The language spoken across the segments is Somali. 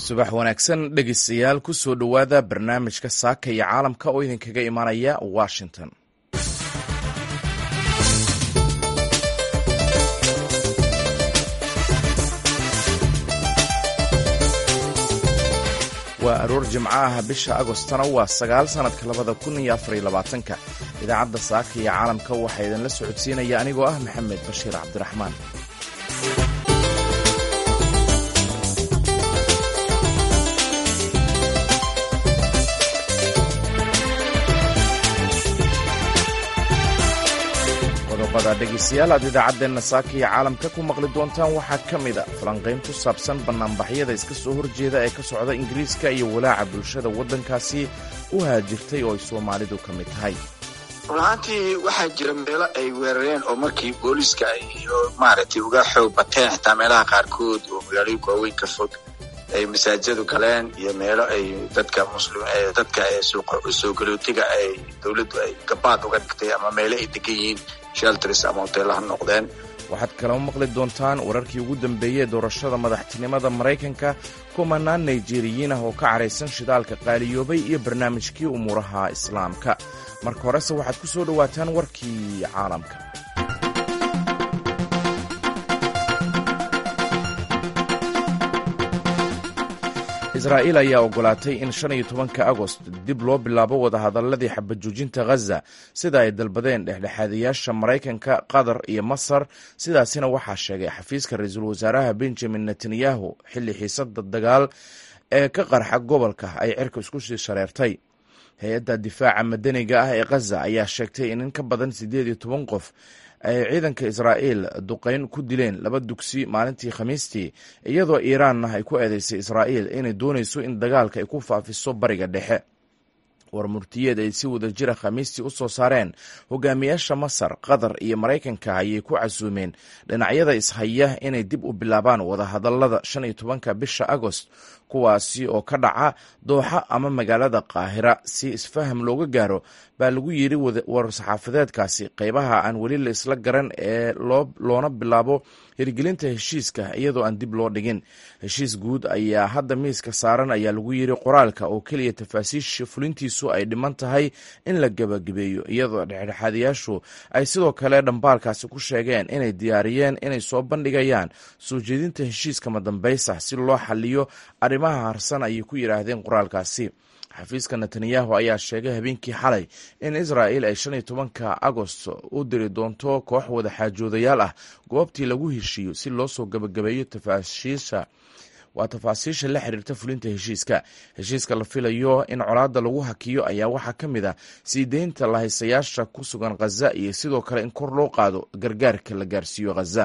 subax wanaagsan dhegeystayaal ku soo dhowaada barnaamijka saaka iyo caalamka oo idinkaga imanaya washington waa aroor jimco ah bisha agostana waa sagaal sannadka labada kun iyo afariyo labaatanka idaacadda saaka iyo caalamka waxaa idinla socodsiinaya anigoo ah maxamed bashiir cabdiraxmaan qodobada dhegeystayaal aad idaacadeenna saaka iyo caalamka ku maqli doontaan waxaa ka mid a falanqayn ku saabsan bannaanbaxyada iska soo horjeeda ee ka socda ingiriiska iyo walaaca bulshada waddankaasi u haajirtay oo ay soomaalidu ka mid tahay run ahaantii waxaa jira meelo ay weerareen oo markii booliiska iyo maaragtay uga xoog bateen xitaa meelaha qaarkood oo magaalooyinka waaweyn ka fog ay masaajadu galeen iyo meelo ay dadka muslim dadka soo galootiga ay dowladdu ay gabaad uga dhigtay ama meelo ay degan yihiin shelters ama hoteelaha noqdeen waxaad kaloo maqli doontaan wararkii ugu dambeeyey doorashada madaxtinimada maraykanka kumanaan nigeriyiin ah oo ka caraysan shidaalka qaaliyoobay iyo barnaamijkii umuuraha islaamka marka horese waxaad ku soo dhowaataan warkii caalamka israa'iil ayaa ogolaatay in shan iyo tobanka agost dib loo bilaabo wadahadaladii xabajoojinta ghaza sida ay dalbadeen dhexdhexaadayaasha maraykanka qatar iyo masar sidaasina waxaa sheegay xafiiska ra-iisul wasaaraha benjamin netanyahu xilli xiisada dagaal ee ka qarxa gobolka ay cirka isku sii shareertay hay-adda difaaca madaniga ah ee ghaza ayaa sheegtay in in ka badan siddeed iyo toban qof ay ciidanka israa'iil duqayn ku dileen laba dugsi maalintii khamiistii iyadoo iiraanna ay ku eedeysay israa'iil inay doonayso in dagaalka ay ku faafiso bariga dhexe war murtiyeed ay si wada jira khamiistii u soo saareen hogaamiyaasha masar qatar iyo maraykanka ayay ku casuumeen dhinacyada ishaya inay dib u bilaabaan wadahadalada shan iyo tobanka bisha agost kuwaasi oo ka dhaca dooxa ama magaalada qaahira si isfaham looga gaaro baa lagu yidhi war-saxaafadeedkaasi qeybaha aan weli la isla garan ee loona bilaabo hirgelinta heshiiska iyadoo aan dib loo dhigin heshiis guud ayaa hadda miiska saaran ayaa lagu yidhi qoraalka oo keliya tafaasiisha fulintiisu ay dhiman tahay in la gebagabeeyo iyadoo dhexdhexaadayaashu ay sidoo kale dhambaalkaasi ku sheegeen inay diyaariyeen inay soo bandhigayaan soo jeedinta heshiiska madambaysa si loo xaliyo arrimaha harsan ayay ku yidhaahdeen qoraalkaasi xafiiska netanyahu ayaa sheegay habeenkii xalay in israa'il ay shan iyo tobanka agost u diri doonto koox wada xaajoodayaal ah goobtii lagu heshiiyo si loo soo gebagabeeyo tafaashiisha waa tafaasiisha la xiriirta fulinta heshiiska heshiiska la filayo in colaadda lagu hakiyo ayaa waxaa ka mid ah sii deynta lahaysayaasha ku sugan khaza iyo sidoo kale in kor loo qaado gargaarka la gaarsiiyo khaza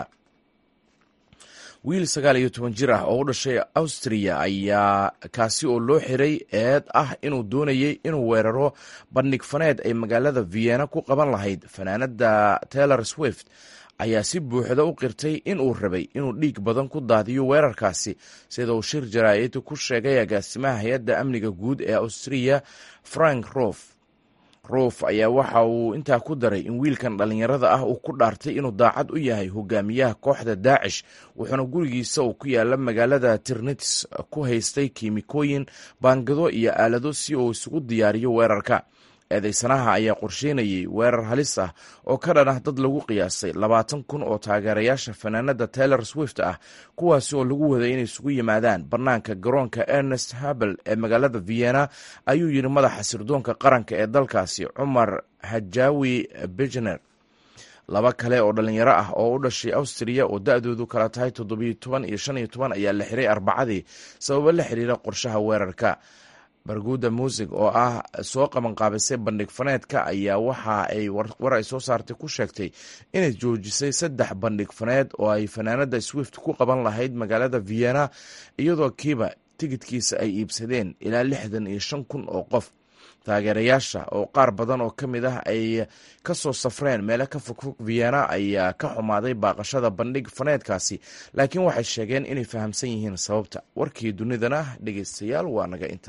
wiil sagaal iyo toban jir ah oo u dhashay austriya ayaa kaasi oo loo xiray eed ah inuu doonayey inuu weeraro bandhig faneed ay magaalada vienna ku qaban lahayd fanaanada taylor swift ayaa si buuxda u qirtay inuu rabay inuu dhiig badan ku daadiyo weerarkaasi sida uu shir jaraa'id ku sheegay agaasimaha hay-adda amniga guud ee austriya frank rof ruuf ayaa waxa uu intaa ku daray in wiilkan dhallinyarada ah uu ku dhaartay inuu daacad u yahay hogaamiyaha kooxda daacish wuxuuna gurigiisa uu ku yaala magaalada tirnits ku haystay kiimikooyin baangado iyo aalado si uu isugu diyaariyo weerarka eedeysanaha ayaa qorsheynayay weerar halis ah oo ka dhan ah dad lagu qiyaasay labaatan kun oo taageerayaasha fanaanada taylor swift ah kuwaasi oo lagu waday inay isugu yimaadaan bannaanka garoonka ernest habel ee magaalada vienna ayuu yidhi madaxa sirdoonka qaranka ee dalkaasi cumar hajawi bijner laba kale oo dhalinyaro ah oo u dhashay austriya oo da-doodu kala tahay toddobiyo toban iyo shan iyo toban ayaa la xiray arbacadii sababo la xiriira qorshaha weerarka barguda muusig oo ah soo qabanqaabisay bandhig faneedka ayaa waxa ay war ay soo saartay ku sheegtay inay joojisay saddex bandhig faneed oo ay fanaanada swift ku qaban lahayd magaalada vienna iyadoo kiiba tigidkiisa ay iibsadeen ilaa lixdan iyo shan kun oo qof taageerayaasha oo qaar badan oo ka mid ah ay ka soo safreen meelo ka fogfog vienna ayaa ka xumaaday baaqashada bandhig faneedkaasi laakiin waxay sheegeen inay fahamsan yihiin sababta warkii dunidana dhegeystayaal waa naga inta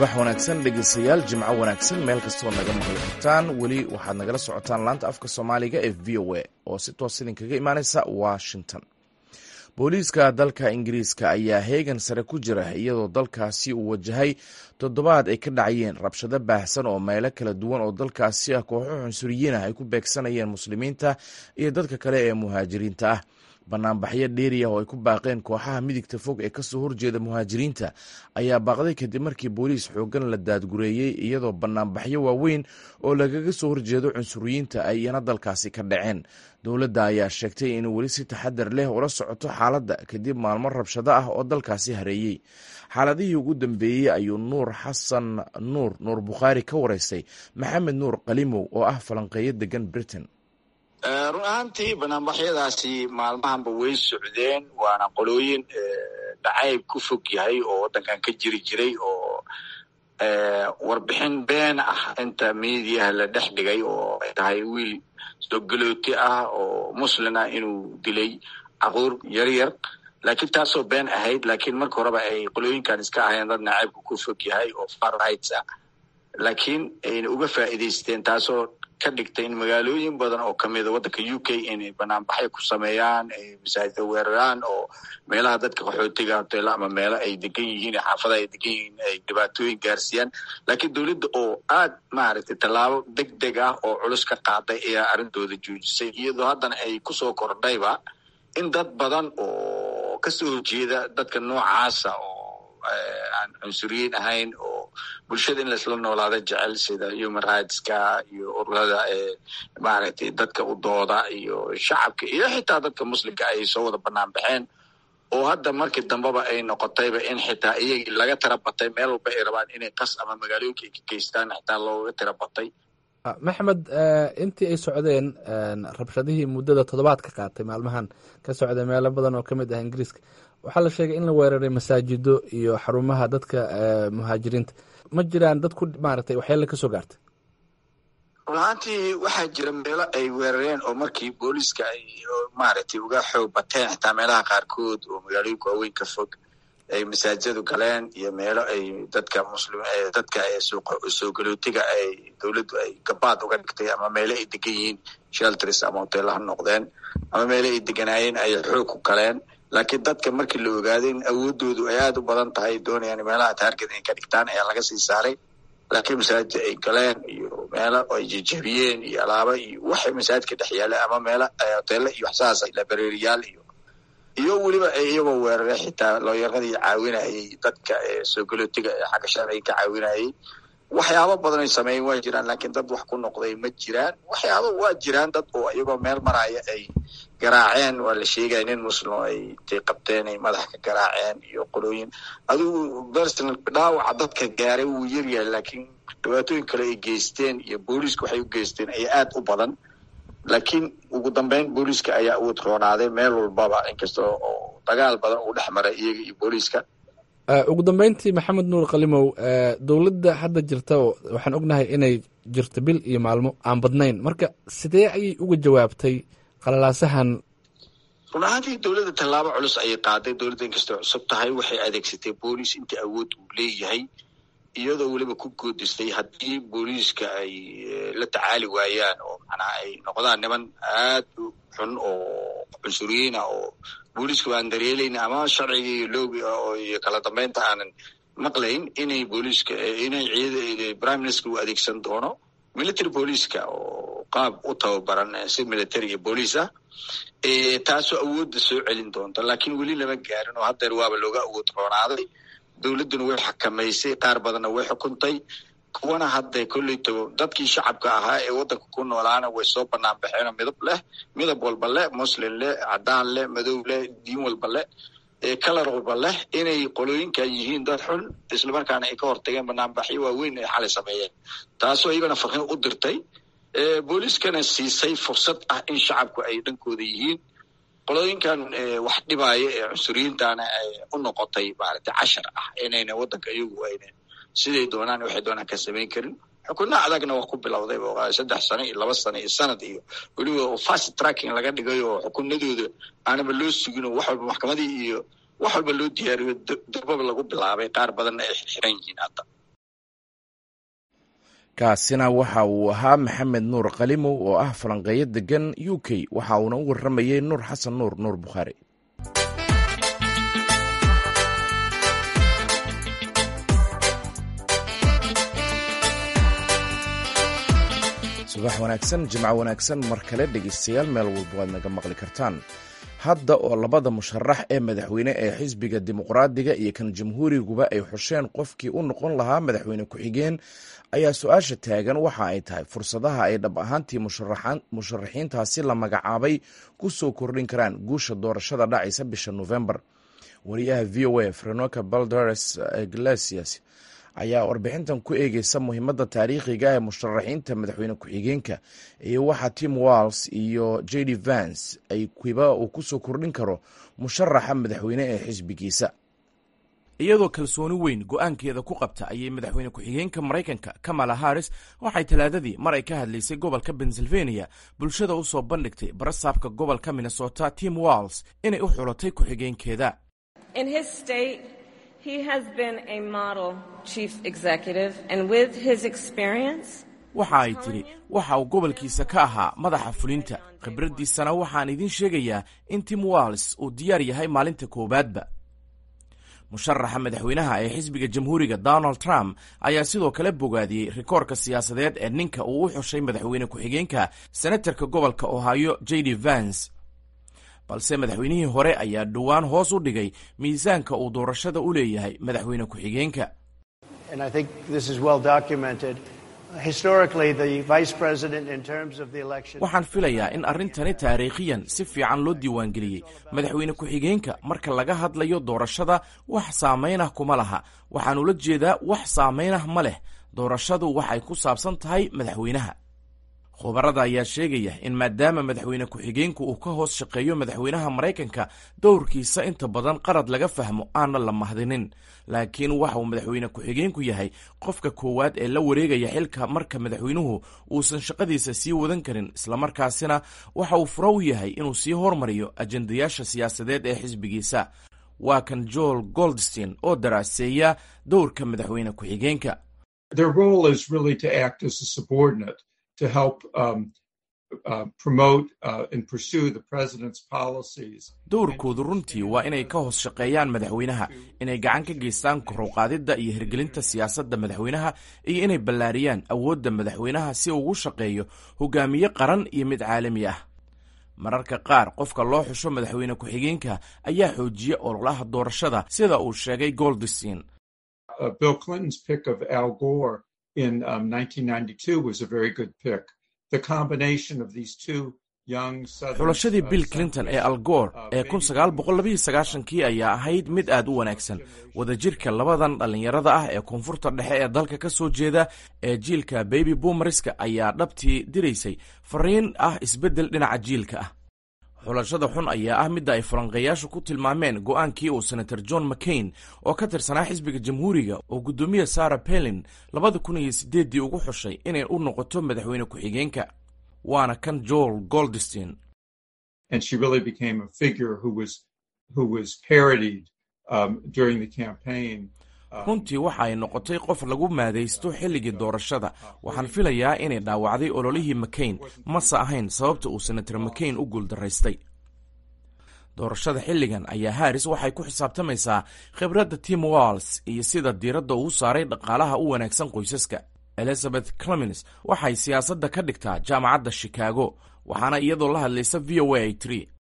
subax wanaagsan dhegeystayaal jimco wanaagsan meel kastoo naga maqli kartaan weli waxaad nagala socotaan laanta afka soomaaliga ee v o a oo si toos idinkaga imaaneysa washington booliiska dalka ingiriiska ayaa heegan sare ku jira iyadoo dalkaasi uu wajahay toddobaad ay ka dhacayeen rabshado baahsan oo meelo kala duwan oo dalkaasi ah kooxo cunsuriyiin ah ay ku beegsanayeen muslimiinta iyo dadka kale ee muhaajiriinta ah banaanbaxyo dheeri ah oo ay ku baaqeen kooxaha midigta fog ee kasoo horjeeda muhaajiriinta ayaa baaqday kadib markii booliis xoogan la daadgureeyey iyadoo banaanbaxyo waaweyn oo lagaga soo horjeedo cunsuriyiinta ay iyana dalkaasi ka dhaceen dowladda ayaa sheegtay inuu weli si taxadar leh ula socoto xaaladda kadib maalmo rabshado ah oo dalkaasi hareeyey xaaladihii ugu dambeeyey ayuu nuur xasan nuur nuur bukhaari ka wareystay maxamed nuur qalimow oo ah falanqeeyo degan britain run ahaantii banaanbaxyadaasi maalmahanba way socdeen waana qolooyin dhacayb ku fog yahay oo waddankan ka jiri jiray oo warbixin been ah inta miidiyaha la dhex dhigay oo ay tahay wiil sogalooti ah oo muslin ah inuu dilay caquur yaryar laakiin taasoo been ahayd laakiin marka horeba ay qolooyinkan iska ahayeen dad nacaybka ku fog yahay oo far rights ah laakiin ayna uga faa'iidaysteen taasoo ka dhigtay in magaalooyin badan oo kamida waddanka u k inay banaanbaxyo ku sameeyaan masaajida weeraraan oo meelaha dadka qaxootiga hoteelo ama meelo ay degan yihiin xaafada ay degan yihiin ay dhibaatooyin gaarsiiyaan laakiin dowladda oo aad maaragtay tallaabo deg deg ah oo culus ka qaaday ayaa arrintooda joojisay iyadoo haddana ay kusoo kordhayba in dad badan oo kasoo horjeeda dadka noocaasa oo aan cunsuriyiin ahayn oo bulshada in laisla noolaada jecel sida human rightska iyo ururada maaragtay dadka u dooda iyo shacabka iyo xitaa dadka muslimka ay soo wada banaan baxeen oo hadda markii dambeba ay noqotayba in xitaa iyagii laga tira batay meel walba ay rabaan inay qas ama magaalooyinka ay ka geystaan xitaa looga tira batay maxmed intii ay socdeen rabshadihii muddada toddobaad ka qaatay maalmahan ka socday meelo badan oo ka mid ah ingiriiska waxaa la sheegay in la weeraray masaajido iyo xarumaha dadka muhaajiriinta ma jiraan dad ku maaragtay waxyaala ka soo gaartay run ahaantii waxaa jira meelo ay weerareen oo markii booliiska ay maaragtay uga xoog bateen xitaa meelaha qaarkood oo magaalooyinka waaweyn ka fog ay masaajidadu galeen iyo meelo ay dadka muslim dadka soo galootiga ay dowladdu ay gabaad uga dhigtay ama meelo ay degan yihiin shelters ama hoteelaha noqdeen ama meelo ay deganaayeen ay xoog ku galeen laakiin dadka markii la ogaaday in awoodoodu ay aada u badan tahay doonayaan meelaha taarget inay ka dhigtaan ayaa laga sii saaray laakiin masaajid ay galeen iyo meelo ay jejebiyeen iyo alaaba iyo waxay masaajidka dhex yaala ama meelo hoteelo iyo waxsaas labareeriyaal iyo iyo weliba iyagoo weerare xitaa looyaradii caawinayay dadka soo galootiga ee xagga sharciga ka caawinayay waxyaabo badan ay sameeyen waa jiraan laakiin dad wax ku noqday ma jiraan waxyaaba waa jiraan dad oo iyagoo meel maraya ay garaaceen waa la sheegaya nin muslim ay tay qabteen ay madax ka garaaceen iyo qolooyin adigu personal dhaawaca dadka gaaray wuu yaryahay laakiin dhibaatooyin kale ay geysteen iyo booliiska waxay u geysteen ayaa aada u badan laakiin ugu dambeyn booliiska ayaa awood roonaaday meel walbaba inkasta oo dagaal badan uu dhex maray iyaga iyo booliiska ugu dambeyntii maxamed nuur kalimow dowladda hadda jirta waxaan ognahay inay jirto bil iyo maalmo aan badnayn marka sidee ayay uga jawaabtay qalalaasahan run ahaantii dowladda tallaabo culus ayay qaaday dowladda inkastoo cusub tahay waxay adeegsatay booliis intii awood uu leeyahay iyadoo weliba ku goodistay haddii booliiska ay la tacaali waayaan oo macnaha ay noqdaan niman aad u xun oo cunsuriyiin ah oo booliiska aan dareelayn ama sharcigii loogi iyo kala dambeynta aanan maqlayn inay booliiska inay ciid prime minister u adeegsan doono military booliiska oo qaab u tababaran si military iyo booliis ah taasoo awoodda soo celin doonta laakiin weli lama gaarin oo haddeer waaba looga awood roonaaday dowladduna way xakamaysay qaar badanna way xukuntay kuwana hadda kolleyto dadkii shacabka ahaa ee waddanka ku noolaana way soo banaan baxeenoo midab leh midab walba leh muslim leh cadaan leh madow leh diin walba leh kalar walba leh inay qolooyinkan yihiin dad xun islamarkaana ay ka hortageen banaanbaxyo waaweyn ay xalay sameeyeen taasoo iyagana farxiin u dirtay booliiskana siisay fursad ah in shacabku ay dhankooda yihiin qolooyinkan wax dhibaaya ee cunsuriyiintana ay u noqotay maaragtay cashar ah inayna waddanka iyagu ayna siday doonaan waxay doonaan ka samayn karin xukunno adagna waa ku bilowday saddex sano iyo laba sano iyo sanad iyo weliba fast tracking laga dhigay oo xukunadooda aanaba loo sugin oo wax walba maxkamadii iyo wax walba loo diyaariyo darbaba lagu bilaabay qaar badanna ay xiran yihiin hadda kaasina waxa uu ahaa maxamed nuur kalimow oo ah falanqeeyo degan u k waxa uuna u warramayey nuur xasan nuur nuur bukhaari subax wanaagsan jimco wanaagsan mar kale dhegeystayaal meel walba waad naga maqli kartaan hadda oo labada musharax ee madaxweyne ee xisbiga dimuqraadiga iyo kan jamhuuriguba ay xusheen qofkii u noqon lahaa madaxweyne ku-xigeen ayaa su-aasha taagan waxa ay tahay fursadaha ay dhab ahaantii musharaxiintaasi la magacaabay ku soo kordhin karaan guusha doorashada dhacaysa bisha novembar wariyaha v o a frenoka baldares iglesias ayaa warbixintan ku eegeysa muhiimadda taariikhiga ee musharaxiinta madaxweyne ku-xigeenka iyo waxa tim walls iyo j d vance ay kiba uu ku soo kordhin karo musharaxa madaxweyne ee xisbigiisa iyadoo kalsooni weyn go-aankeeda ku qabta ayay madaxweyne ku-xigeenka maraykanka kamala harris waxay talaadadii mar ay ka hadlaysay gobolka pennsylvania bulshada u soo bandhigtay barasaabka gobolka minnesota tim walls inay u xulatay ku-xigeenkeeda waxa ay tidhi waxa uu gobolkiisa ka ahaa madaxa fulinta khibraddiisana waxaan idiin sheegayaa in tim walls uu diyaar yahay maalinta koowaadba musharaxa madaxweynaha ee xisbiga jamhuuriga donald trump ayaa sidoo kale bogaadiyey rikoorka siyaasadeed ee ninka uu u xushay madaxweyne ku-xigeenka senatarka gobolka ohio j d vance balse madaxweynihii hore ayaa dhowaan hoos u dhigay miisaanka uu doorashada u leeyahay madaxweyne ku-xigeenka waxaan filayaa in arrintani taariikhiyan si fiican loo diiwaangeliyey madaxweyne ku-xigeenka marka laga hadlayo doorashada wax saamaynah kuma laha waxaan ula jeedaa wax saamaynah ma leh doorashadu waxay ku saabsan tahay madaxweynaha khubarada ayaa sheegaya in maadaama madaxweyne ku-xigeenku uu ka hoos shaqeeyo madaxweynaha maraykanka dowrkiisa inta badan qarad laga fahmo aana la mahdinin laakiin waxa uu madaxweyne ku-xigeenku yahay qofka koowaad ee la wareegaya xilka marka madaxweynuhu uusan shaqadiisa sii wadan karin islamarkaasina waxa uu furo u yahay inuu sii hormariyo ajendayaasha siyaasadeed ee xisbigiisa waa kan joel goldstein oo daraaseeya dowrka madaxweyne ku-xigeenka to help um, uh, promote uh, and pursue the president's policies. dowrkoodu runtii waa inay ka hoos shaqeeyaan madaxweynaha inay gacan ka geystaan koruqaadidda iyo hirgelinta siyaasadda madaxweynaha iyo inay ballaariyaan awoodda madaxweynaha si uu ugu shaqeeyo hogaamiye qaran iyo mid caalami ah mararka qaar qofka loo xusho madaxweyne ku-xigeenka ayaa xoojiya ololaha doorashada sida uu sheegay goldstein Uh, Bill Clinton's pick of Al Gore in um, 1992 was a very good pick. The combination of these two young Southern xulashadii bill clinton ee al goor ee kun sagaal boqol labaiyo sagaashankii ayaa ahayd mid aad u wanaagsan wadajirka labadan dhallinyarada ah ee koonfurta dhexe ee dalka ka soo jeeda ee jiilka baby boomerska ayaa dhabtii diraysay fariin ah isbeddel dhinaca jiilka ah xulashada xun ayaa ah midda ay falanqeeyaashu ku tilmaameen go'aankii uu senator john mccain oo ka tirsanaa xisbiga jamhuuriga oo guddoomiye sara pelin labada kun iyo siddeeddii ugu xushay inay u noqoto madaxweyne ku-xigeenka waana kan joel goldstein and she really became a figure who was who was parodied um, during the campaign. runtii waxa ay noqotay qof lagu maadaysto xilligii doorashada waxaan filayaa inay dhaawacday ololihii mccain mase ahayn sababta uu senator mccain u guuldaraystay doorashada xilligan ayaa haris waxay ku xisaabtamaysaa khibradda tim walls iyo sida diiradda uu saaray dhaqaalaha u wanaagsan qoysaska elizabeth clemens waxay siyaasadda ka dhigtaa jaamacadda shikaago waxaana iyadoo la hadlaysa v o a ay tiri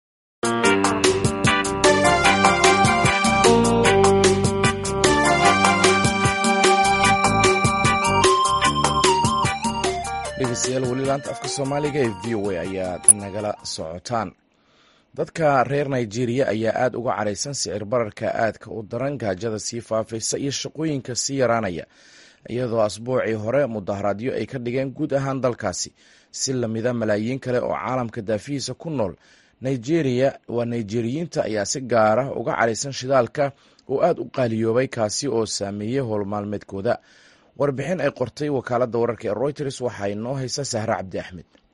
dhegeystayaal weli laanta afka soomaaliga ee v o a ayaad nagala socotaan dadka reer nigeria ayaa aad uga caraysan sicir bararka aadka u daran gaajada sii faafaysa iyo shaqooyinka sii yaraanaya iyadoo asbuucii hore mudaharaadyo ay ka dhigeen guud ahaan dalkaasi si lamida malaayiin kale oo caalamka daafihiisa ku nool nigeria waa nigeriyiinta ayaa si gaar ah uga caraysan shidaalka oo aad u qaaliyoobay kaasi oo saameeyey howlmaalmeedkooda warbixin ay qortay wakaaladda wararka ee royters waxaa inoo haysa sahre cabdi axmed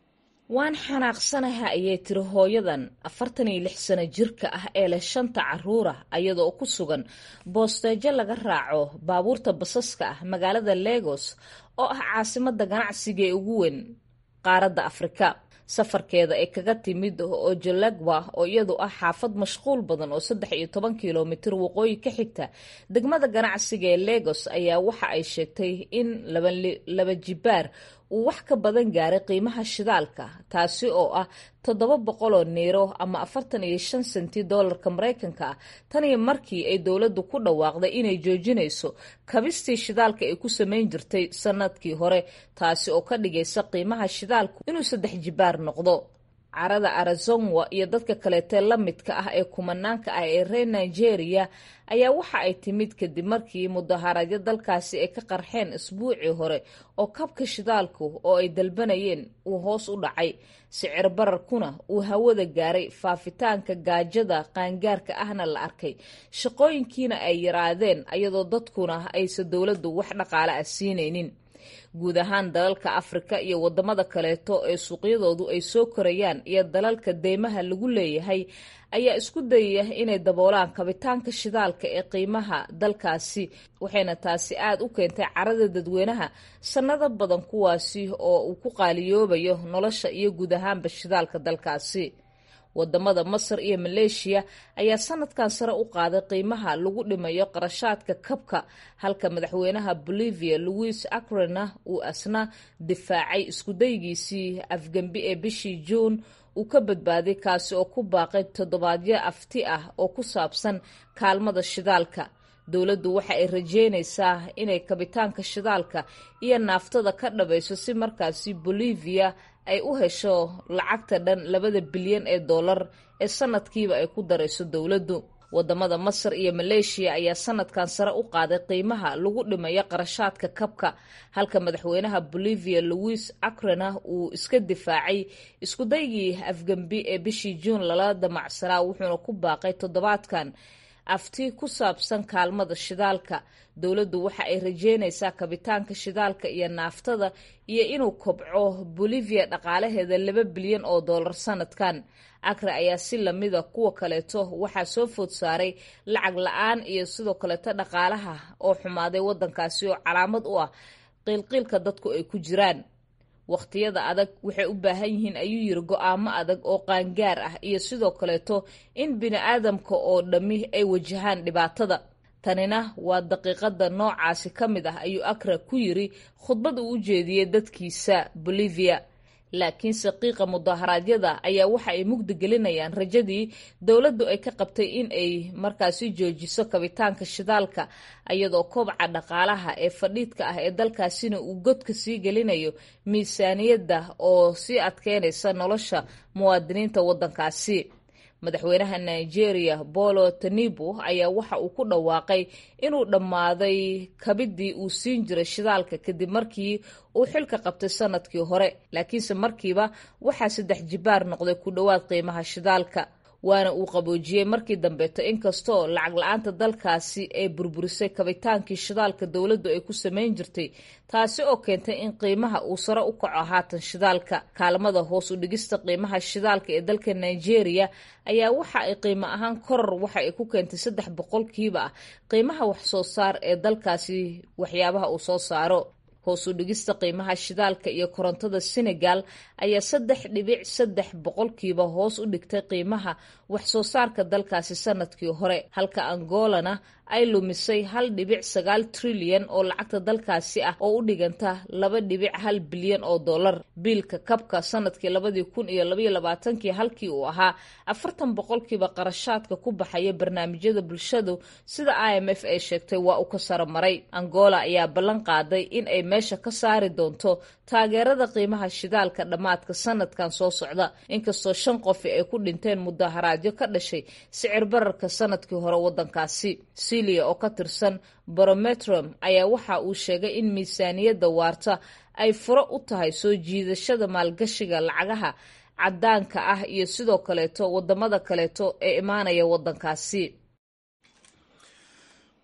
waan xanaaqsanaha ayay tiri hooyadan afartan iyo lix sano jirka ah ee leh shanta caruura ayadoo ku sugan boosteejo laga raaco baabuurta basaska ah magaalada legos oo ah caasimada ganacsiga ee ugu weyn qaaradda afrika safarkeeda ee kaga timid ojolagwa oo iyadu ah xaafad mashquul badan oo saddex iyo toban kilomitir waqooyi ka xigta degmada ganacsiga ee legos ayaa waxa ay sheegtay in laba jibaar uu wax ka badan gaaray qiimaha shidaalka taasi oo ah toddoba boqoloo niiro ama afartan iyo shan senti doolarka maraykanka ah tan iyo markii ay dowladdu ku dhawaaqday inay joojinayso kabistii shidaalka ay ku samayn jirtay sanadkii hore taasi oo ka dhigaysa qiimaha shidaalku inuu saddex jibaar noqdo carada arizonwa iyo dadka kaleetee la midka ah ee kumanaanka ah ee reer nigeria ayaa waxa ay timid kadib markii mudaharaadyo dalkaasi ay ka qarxeen isbuucii hore oo kabka shidaalku oo ay dalbanayeen uu hoos u dhacay sicir bararkuna uu hawada gaaray faafitaanka gaajada qaangaarka ahna la arkay shaqooyinkiina ay yaraadeen ayadoo dadkuna aysa dowladdu wax dhaqaale ah siinaynin guud ahaan dalalka afrika iyo wadamada kaleeto ee suuqyadoodu ay soo korayaan iyo dalalka deymaha lagu leeyahay ayaa isku dayaya inay daboolaan kabitaanka shidaalka ee qiimaha dalkaasi waxayna taasi aada u keentay carada dadweynaha sannado badan kuwaasi oo uu ku qaaliyoobayo nolosha iyo guud ahaanba shidaalka dalkaasi wadamada masar iyo maleeshiya ayaa sanadkan sare u qaaday qiimaha lagu dhimayo qarashaadka kabka halka madaxweynaha bolivia louis acrena uu asna difaacay iskudaygiisii afgembi ee bishii juun uu ka badbaaday kaasi oo ku baaqay toddobaadyo afti ah oo ku saabsan kaalmada shidaalka dowladdu waxa ay rajeynaysaa inay kabitaanka shidaalka iyo naaftada ka dhabayso si markaasi bolivia ay u hesho lacagta dhan labada bilyan ee dollar ee sanadkiiba ay ku darayso dowladdu wadamada masar iyo maleeshiya ayaa sanadkan sare u qaaday qiimaha lagu dhimayo qarashaadka kabka halka madaxweynaha bolivia louis acrena uu iska difaacay iskudaygii afgembi ee bishii juun lala damacsanaa wuxuuna ku baaqay toddobaadkan afti ku saabsan kaalmada shidaalka dowladdu waxa ay rajeynaysaa kabitaanka shidaalka iyo naaftada iyo inuu kobco bolivia dhaqaalaheeda laba bilyan oo dollar sanadkan acre ayaa si lamida kuwa kaleeto waxaa soo food saaray lacag la-aan iyo sidoo kaleeto dhaqaalaha oo xumaaday wadankaasi oo calaamad u ah qiilqiilka dadku ay ku jiraan wakhtiyada adag waxay u baahan yihiin ayuu yiri go-aamo adag oo qaangaar ah iyo sidoo kaleeto in bini-aadamka oo dhammi ay wajahaan dhibaatada tanina waa daqiiqada noocaasi ka mid ah ayuu akra ku yiri khudbad uu u jeediyey dadkiisa bolivia laakiinse qiiqa mudaharaadyada ayaa waxa ay mugdi gelinayaan rajadii dowladdu ay ka qabtay in ay markaasi joojiso kabitaanka shidaalka iyadoo kobca dhaqaalaha ee fadhiidka ah ee dalkaasina uu godka sii gelinayo miisaaniyadda oo sii adkeynaysa nolosha muwaadiniinta waddankaasi madaxweynaha nigeria bolo tanibu ayaa waxa uu ku dhawaaqay inuu dhammaaday kabidii uu siin jiray shidaalka kadib markii uu xilka qabtay sanadkii hore laakiinse markiiba waxaa saddex jibaar noqday ku dhowaad qiimaha shidaalka waana uu qaboojiyey markii dambeeto inkastoo lacag la-aanta dalkaasi ay burburisay kabitaankii shidaalka dowladdu ay ku samayn jirtay taasi oo keentay in qiimaha uu sare u kaco haatan shidaalka kaalmada hoos u dhigista qiimaha shidaalka ee dalka nigeria ayaa waxa ay qiimo ahaan koror waxa ay ku keentay saddex boqolkiiba ah qiimaha wax soo saar ee dalkaasi waxyaabaha uu soo saaro hoos u dhigista qiimaha shidaalka iyo korontada senegal ayaa saddex dhibic saddex boqolkiiba hoos u dhigtay qiimaha wax soo saarka dalkaasi sanadkii hore halka angolana ay lumisay hal dhibic sagaal trilyan oo lacagta dalkaasi ah oo u dhiganta laba dhibic hal bilyan oo dollar biilka kabka sanadkii labadii kun iyo labaiyo labaatankii halkii uu ahaa afartan boqolkiiba qarashaadka ku baxaya barnaamijyada bulshadu sida i m f ay sheegtay waa uu ka saro maray angola ayaa ballan qaaday in ay meesha ka saari doonto taageerada qiimaha shidaalka dhammaadka sanadkan soo socda inkastoo shan qofi ay ku dhinteen mudaharaadyo ka dhashay sicir bararka sanadkii hore wadankaasi silia oo ka tirsan barometrom ayaa waxa uu sheegay in miisaaniyadda waarta ay furo u tahay soo jiidashada maalgashiga lacagaha cadaanka ah iyo sidoo kaleeto wadamada kaleeto ee imaanaya wadankaasi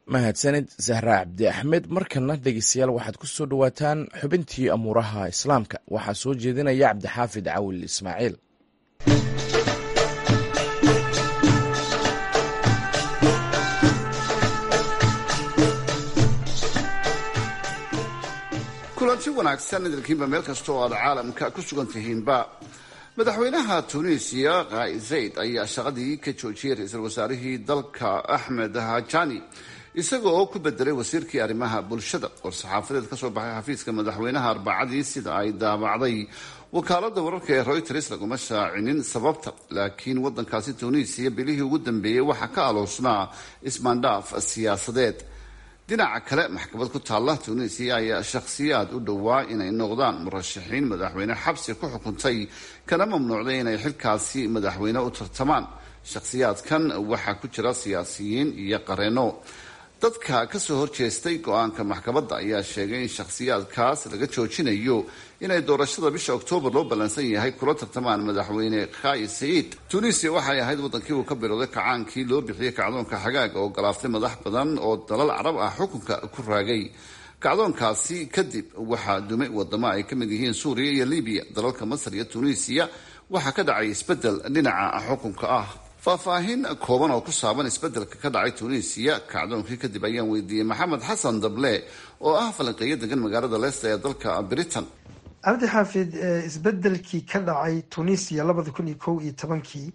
mahadsanid zahra cabdi axmed markana dhegeystayaal waxaad ku soo dhowaataan xubintii amuuraha islaamka waxaa soo jeedinaya cabdixaafid cawil ismaaciil kulanti wanaagsan idinkiinba meel kasta oo aad caalamka ku sugan tihiinba madaxweynaha tunisiya kaai zayd ayaa shaqadii ka joojiyey ra-iisul wasaarihii dalka axmed hajani isaga oo ku bedelay wasiirkii arrimaha bulshada war-saxaafadeed kasoo baxay xafiiska madaxweynaha arbacadii sida ay daabacday wakaalada wararka ee reuters laguma shaacinin sababta laakiin wadankaasi tunisiya bilihii ugu dambeeyey waxaa ka aloosnaa ismaandhaaf siyaasadeed dhinaca kale maxkamad ku taalla tunisiya ayaa shakhsiyaad u dhowaa inay noqdaan murashaxiin madaxweyne xabsi ku xukuntay kana mamnuucday inay xilkaasi madaxweyne u tartamaan shakhsiyaadkan waxaa ku jira siyaasiyiin iyo qareeno dadka kasoo horjeestay go-aanka maxkamadda ayaa sheegay in shakhsiyaadkaas laga joojinayo inay doorashada bisha oktoobar loo ballansan yahay kula tartamaan madaxweyne khayi saciid tunisia waxay ahayd wadankii uu ka bilowday kacaankii loo bixiyey kacdoonka xagaaga oo galaaftay madax badan oo dalal carab ah xukunka ku raagay kacdoonkaasi kadib waxaa dumay wadamo ay ka mid yihiin suuriya iyo libiya dalalka masar iyo tunisiya waxaa ka dhacay isbedel dhinaca xukunka ah faahfaahin kooban oo ku saaban isbedelka ka dhacay tunisiya kacdoonkii kadib ayaan weydiiyey maxamed xasan dable oo ah falanqeeyo degan magaalada leicester ee dalka britain cabdi xaafid isbedelkii ka dhacay tunisia labada kun iyo kow iyo tobankii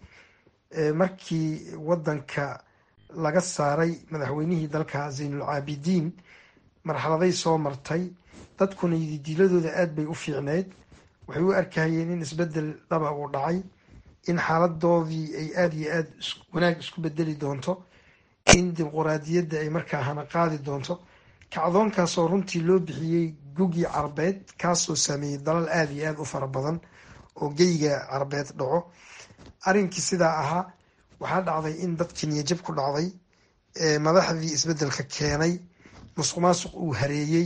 markii wadanka laga saaray madaxweynihii dalka zaynulcaabidiin marxaladay soo martay dadkuna diladooda aada bay u fiicneyd waxay u arkahayeen in isbedel dhaba uu dhacay in xaaladoodii ay aada iyo aada wanaag isku bedeli doonto in dimuquraadiyadda ay markaa hana qaadi doonto kacdoonkaasoo runtii loo bixiyey gugii carbeed kaasoo sameeyey dalal aada iyo aada u fara badan oo geyga carbeed dhaco arrinkii sidaa ahaa waxaa dhacday in dadkii niyajab ku dhacday madaxdii isbedelka keenay musuq maasuq uu hareeyey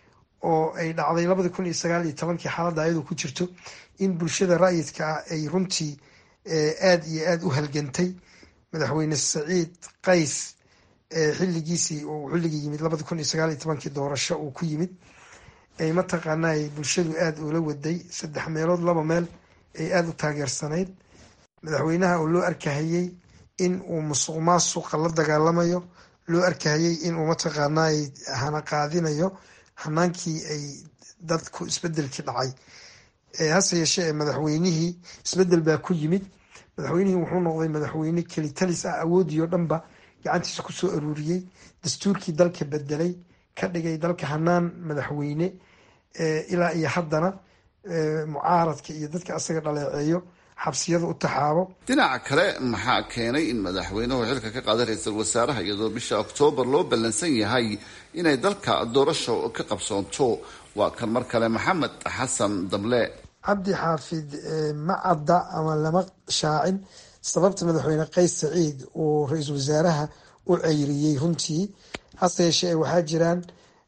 oo ay dhacday labadi kun iyo sagaal iyo tobankii xaaladda ayadoo ku jirto in bulshada ra'yidka ah ay runtii aada iyo aada u halgantay madaxweyne saciid qays xilligiisii uu xilligii yimid labadi kun iyo sagaal iyo tobankii doorasho uu ku yimid ay mataqaanaa ay bulshadu aada ula waday saddex meelood laba meel ay aada u taageersanayd madaxweynaha oo loo arkahayey in uu musuq maasuqa la dagaalamayo loo arkahayey inuu mataqaanaa hana qaadinayo hanaankii ay dadku isbedelkii dhacay hase yeeshee ee madaxweynihii isbedel baa ku yimid madaxweynihii wuxuu noqday madaxweyne kelitalis ah awoodii oo dhanba gacantiisa kusoo aruuriyey dastuurkii dalka bedelay ka dhigay dalka hanaan madaxweyne ilaa iyo haddana mucaaradka iyo dadka asaga dhaleeceeyo xabsiyada u taxaabo dhinaca kale maxaa keenay in madaxweynuhu xilka ka qaaday ra-iisul wasaaraha iyadoo bisha oktoobar loo ballansan yahay inay dalka doorasho ka qabsoonto waa kan mar kale maxamed xasan dable cabdi xaafid ma cadda ama lama shaacin sababta madaxweyne qays saciid uu ra-iisul wasaaraha u ceyriyey runtii hase yeeshee waxaa jiraan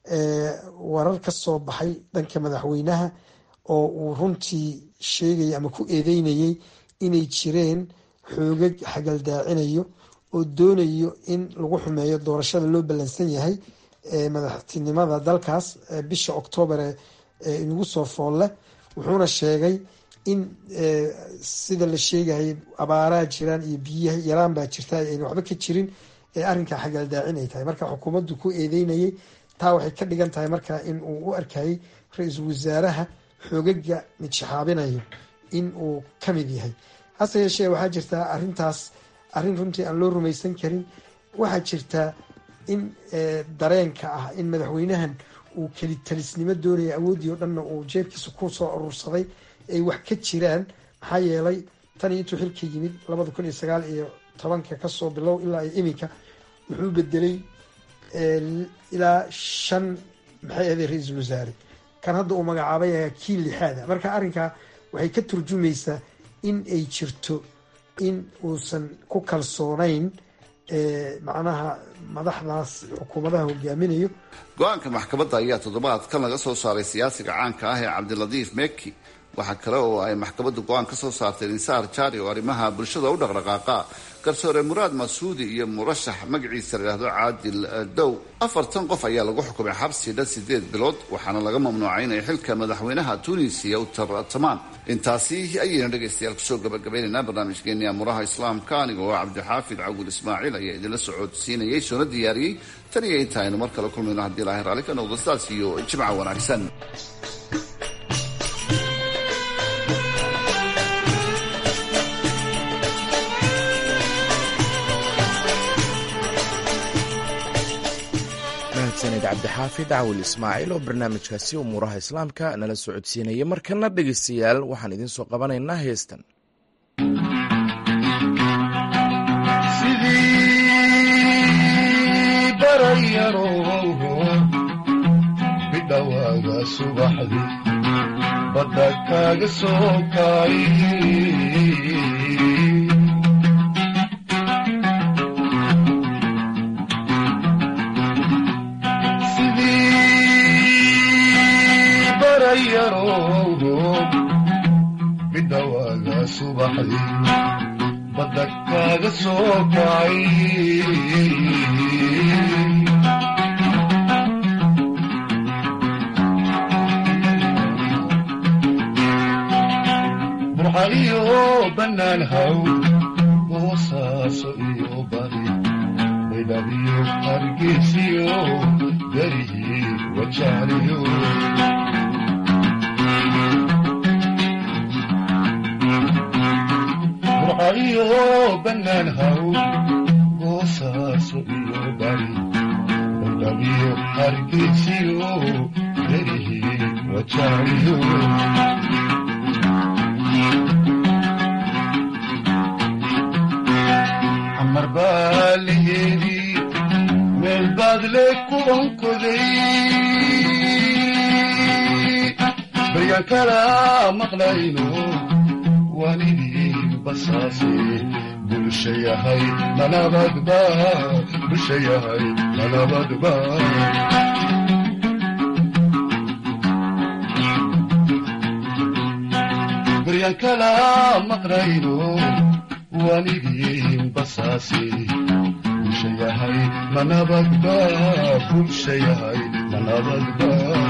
warar ka soo baxay dhanka madaxweynaha oo uu runtii sheegayay ama ku eedeynayay inay jireen xoogag xagaldaacinayo oo doonayo in lagu xumeeyo doorashada loo ballansan yahay madaxtinimada dalkaas bisha oktoobar ee inagu soo foolle wuxuuna sheegay in sida la sheegayay abaaraa jiraan iyo biyaha yaraan baa jirta ayna waxba ka jirin ee arrinkaa xagaldaacin ay tahay marka xukuumaddu ku eedeynayay taa waxay ka dhigan tahay marka in uu u arkayay ra-iisul wasaaraha xoogaga midshaxaabinayo in uu ka mid yahay hase yeeshee waxaa jirtaa arrintaas arrin runtii aan loo rumaysan karin waxaa jirtaa in dareenka ah in madaxweynahan uu kelitalisnimo doonaya awooddii oo dhanna uu jeebkiisa ku soo urursaday ay wax ka jiraan maxaa yeelay tan iyo intuu xilka yimid labada kun iyo sagaal iyo tobanka kasoo bilow ilaa iyo iminka wuxuu bedelay ilaa shan maxay ahaday ra-iisul wasaare kan hadda uu magacaabay ayaa kii lixaada marka arrinkaa waxay ka turjumaysaa in ay jirto in uusan ku kalsoonayn macnaha madaxdaas xukuumadaha hogaaminayo go-aanka maxkamadda ayaa toddobaadkan laga soo saaray siyaasiga caanka ah ee cabdilatiif meki waxaa kale oo ay maxkamaddu go-aan ka soo saartay insaar jaari oo arrimaha bulshada u dhaqdhaqaaqa garsoore muraad masuudi iyo murashax magaciisa la yidhaahdo caadil dow afartan qof ayaa lagu xukumay xabsi dhan sideed bilood waxaana laga mamnuucay inay xilka madaxweynaha tunisiya u tartamaan intaasi ayayna dhegaystayaal kusoo gabagabaynaynaa barnaamijkeeni amuraha islaamka aniga oo cabdixaafid cawil ismaaciil ayaa idinla socodsiinayay soona diyaariyey tan iyo inta aynu mar kale kulmayno haddii ilaahay raalli ka noqdo sidaas iyo jimca wanaagsan mahadsanid cabdixaafid cawil ismaaciil oo barnaamijkaasi umuuraha islaamka nala socodsiinaya markana dhegaystayaal waxaan idiin soo qabanaynaa heestan sidii barayaro bidhawaaga subaxdi badda kaaga soo kaay sidii barayaro bidhawaaga subaxdi badda kaaga soo kacay burxaliyo bannaan haw boosaaso iyo bari baydhabiyo hargeysiyo garihii wajaaliyo burxaliyo bannaan haw boosaaso iyo bari baydhabiyo hargeysiyo garihii wajaaliyo xamar baa la yeedhi meel baad le ku onkoday baryan kala maqlayno waanidii basaase bulsha yahay nanabadba bulsha yahay nanabadba baryan kala maqlayno waanidii basaase bulsha yahay manabadba bulsha yahay manabadba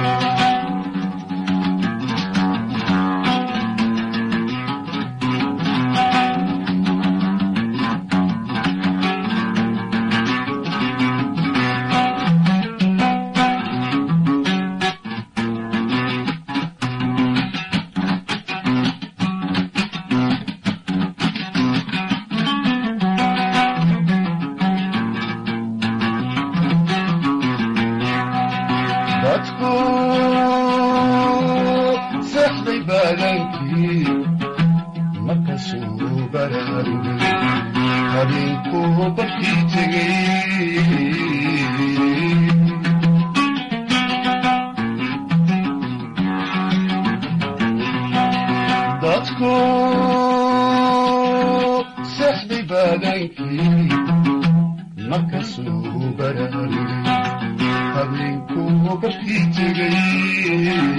dadku seexday baadankii markasuu baraarugay habeenkuu barkii tegey dadku seexday baadankii markasuu baraarugay habeenkuu barkii tegey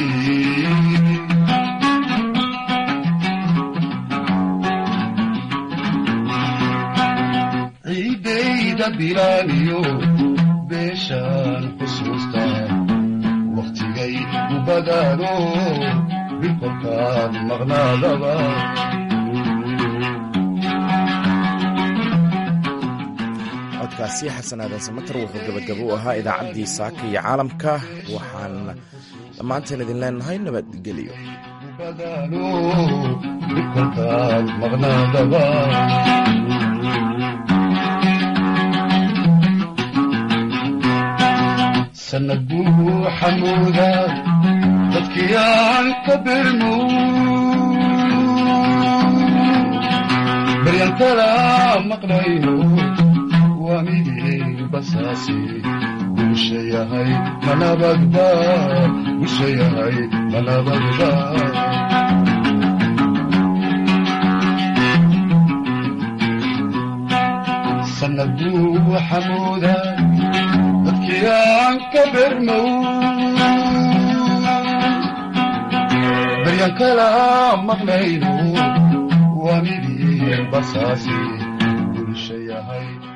ciidayda bilaaniyo beeshaan xusuustaa wakhtigay u badaano bilkolkaan maqnaadaba codkaasi xasan aadan samater wuxuu gabagabo u ahaa idaacaddii saaka iyo caalamka waxaan dhammaanteen idin leenahay nabadgelyo badaano bilkolkaan maqnaadaba sanad buu xamuuda dadkii aan ka birmo baryan kala maqlayno waanidii basaasi bulsha yahay manabadba bulsha yahay manabadba sanad buu xamuuda dadkii aan ka bermow baryan kala maqlayno waanidii basaasi